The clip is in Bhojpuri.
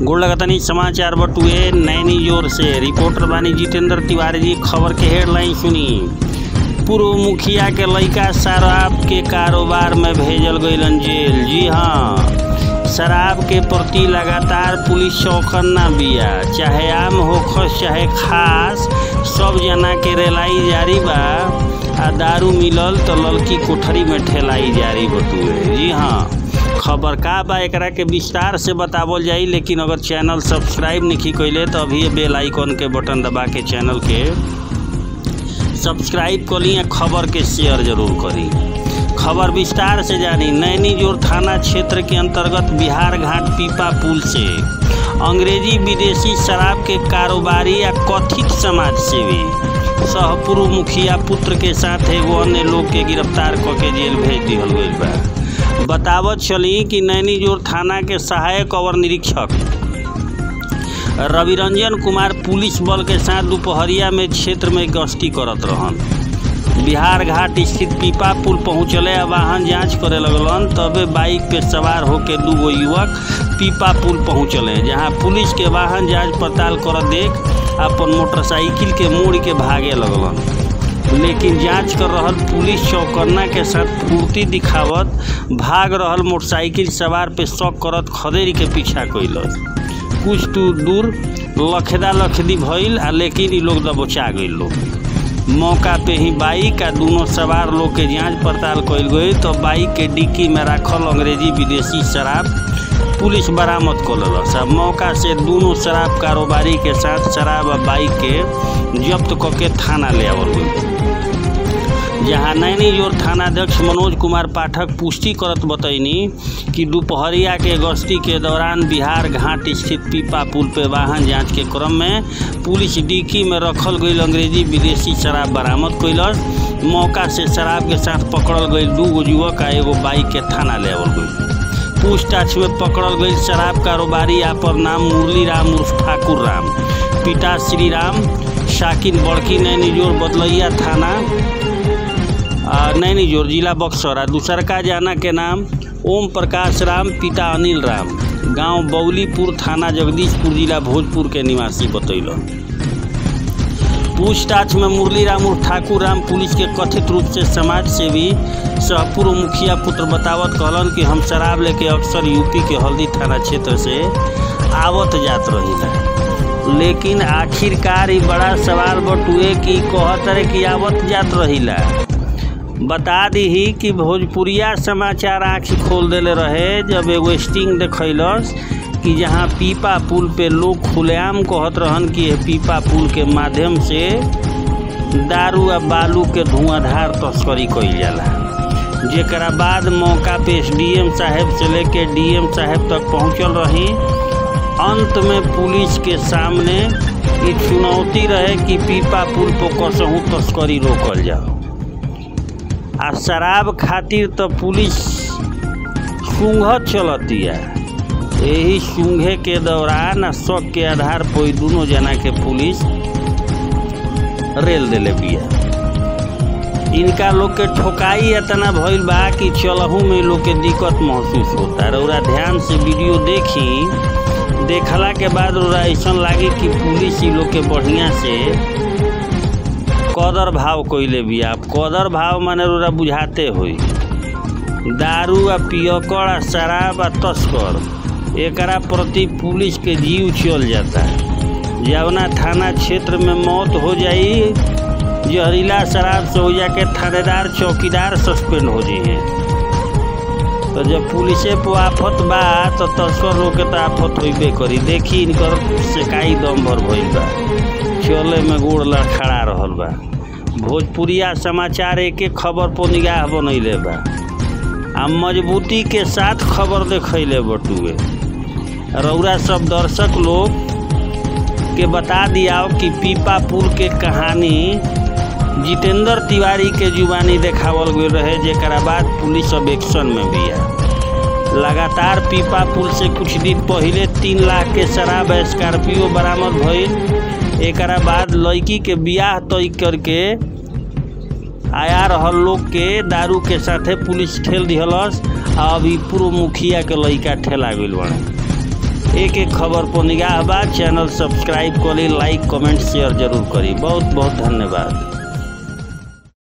गोड़ लगतनी समाचार बटुए नैनी जोर से रिपोर्टर बानी जितेंद्र तिवारी जी खबर के हेडलाइन सुनी पूर्व मुखिया के लड़का शराब के कारोबार में भेजल गईलन जेल जी हाँ शराब के प्रति लगातार पुलिस चौकन ना बिया चाहे आम होखस चाहे खास सब जना के रेलाई जारी बा आ दारू मिलल तो लड़की कोठरी में ठेलाई जारी बटुए जी हाँ खबर का बा एकरा के विस्तार से बतावल जाई लेकिन अगर चैनल सब्सक्राइब नहीं कैले तो अभी बेल आइकन के बटन दबा के चैनल के सब्सक्राइब करी खबर के शेयर जरूर करी खबर विस्तार से जानी नैनी जोर थाना क्षेत्र के अंतर्गत बिहार घाट पीपा पुल से अंग्रेजी विदेशी शराब के कारोबारी या कथित समाज सेवी सह पूर्व मुखिया पुत्र के साथ एगो अन्य लोग के गिरफ्तार क के जेल भेज दिहल गईल बा बतावत चली कि नैनी जोर थाना के सहायक अवर निरीक्षक रविरंजन कुमार पुलिस बल के साथ दोपहरिया में क्षेत्र में गश्ती करत रहन बिहार घाट स्थित पीपा पुल पहुँचले आ वाहन जांच करे लगलन तबे बाइक पे सवार होके दूगो युवक पीपा पुल पहुँचले जहां पुलिस के वाहन जांच पड़ताल कर देख अपन मोटरसाइकिल के मोड़ के भागे लगलन लेकिन जांच कर रहल पुलिस चौकन्ना के साथ फुर्ती दिखावत भाग रहल मोटरसाइकिल सवार पे शक करत खदेरी के पीछा कैलस कुछ दूर लखेदा लखेदी भइल आ लेकिन इ लोग दबोचा गइल लोग मौका पे ही बाइक आ दोनों सवार लोग के जांच पड़ताल कइल गई तो बाइक के डिक्की में राखल अंग्रेजी विदेशी शराब पुलिस बरामद कर लेलस आ मौका से दोनों शराब कारोबारी के साथ शराब आ बाइक के जब्त करके थाना ले आवल गई जहां नैनी जोर थानाध्यक्ष मनोज कुमार पाठक पुष्टि करत बतैनी कि दोपहरिया के गश्ती के दौरान बिहार घाट स्थित पीपा पुल पे वाहन जांच के क्रम में पुलिस डिक्की में रखल गई अंग्रेजी विदेशी शराब बरामद कैलस मौका से शराब के साथ पकड़ल गई दू गो युवक आ एगो बाइक के थाना ले आवल गई पूछताछ में पकड़ल गई शराब कारोबारी पर नाम मुरली राम उर्फ ठाकुर राम पिता श्री राम शाकिन बड़की नैनी जोर बदलैया थाना नैनी जोर जिला बक्सर आ दूसर का जाना के नाम ओम प्रकाश राम पिता अनिल राम गांव बौलीपुर थाना जगदीशपुर जिला भोजपुर के निवासी बतैल पूछताछ में मुरली राम उर्फ ठाकुर राम पुलिस के कथित रूप से समाज सेवी सह पूर्व मुखिया पुत्र बतावत कहलन कि हम शराब लेके अक्सर यूपी के हल्दी थाना क्षेत्र से आवत जात रही लेकिन आखिरकार ही बड़ा सवाल बटुए कि कहत रहे कि आवत जात रहीला बता दी कि भोजपुरिया समाचार आँख खोल देले रहे जब एगो स्टिंग देखलस कि जहाँ पीपा पुल पे लोग खुलेआम कहत रहन कि पीपा पुल के माध्यम से दारू आ बालू के धुआंधार तस्करी कइल जाला जेकरा बाद मौका पे एसडीएम साहब से लेके डीएम साहब तक पहुँचल रही अंत में पुलिस के सामने ये चुनौती रहे कि पीपा पुल पर कसहूँ तस्करी रोकल जाओ आ शराब खातिर तो पुलिस सूंघत चलतिया यही सूंघे के दौरान आ शक के आधार पर दोनों जना के पुलिस रेल दिले बिया इनका लोग के ठोकाई इतना भइल बा कि चलहू में लोग के दिक्कत महसूस होता रौरा ध्यान से वीडियो देखी देखला के बाद रौरा ऐसा लागे कि पुलिस इ लोग के बढ़िया से कदर भाव कइले बिया कदर भाव माने रोरा बुझाते होई दारू आ पियकड़ आ शराब आ तस्कर एकरा प्रति पुलिस के जीव चल जाता जवना थाना क्षेत्र में मौत हो जाई जहरीला शराब से हो जाके थानेदार चौकीदार सस्पेंड हो जाइए तो जब पुलिसे पे आफत बा तो तस्कर लोग के तो आफत होबे करी देखी इनकर सेकाई दम भर भइल बा चले में गोड़ लड़खड़ा रहल बा भोजपुरिया समाचार एक एक खबर पर निगाह बनैले बा आ मजबूती के साथ खबर देखैले बटुए रौरा सब दर्शक लोग के बता दियाओ कि पीपा पुल के कहानी जितेंद्र तिवारी के जुबानी देखावल गई रहे जेकरा बाद पुलिस अब एक्शन में बिया लगातार पीपा पुल से कुछ दिन पहले तीन लाख के शराब स्कॉर्पियो बरामद भइल एकरा बाद लड़की के बियाह तय करके आया रहल लोग के दारू के साथे पुलिस ठेल दिहलस आ अभी पूर्व मुखिया के लड़का ठेला गइल बने एक एक खबर पर निगाह बा चैनल सब्सक्राइब करी लाइक कमेंट शेयर जरूर करी बहुत बहुत धन्यवाद